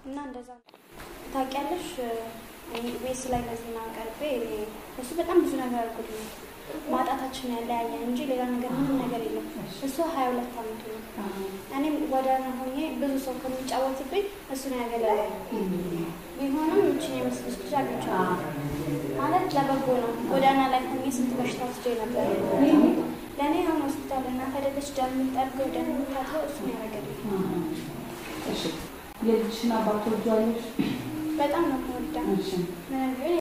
እና እንደዛ ታውቂያለሽ። ቤት ላይ ለዜና ቀርቤ እሱ በጣም ብዙ ነገር አድርጎልኛል። ማጣታችን ያለያየን እንጂ ሌላ ነገር ምንም ነገር የለም። እሱ ሀያ ሁለት አመቱ ነው። እኔም ጎዳና ሆኜ ብዙ ሰው ከሚጫወትብኝ እሱ ነው ያገለለ ቢሆንም እችን የመስለች ልጅ አግኝቼዋለሁ። ማለት ለበጎ ነው። ጎዳና ላይ ሆኜ ስንት በሽታ ወስጄ ነበር። ለእኔ አሁን ሆስፒታል እናት አይደለች ደም የምጠርገው ደም የምታጥበው እሱ ነው ያደረገልኝ። የልጅሽን አባት ወልጇለሽ? በጣም ነው የምወዳው። እሺ ምንም ቢሆን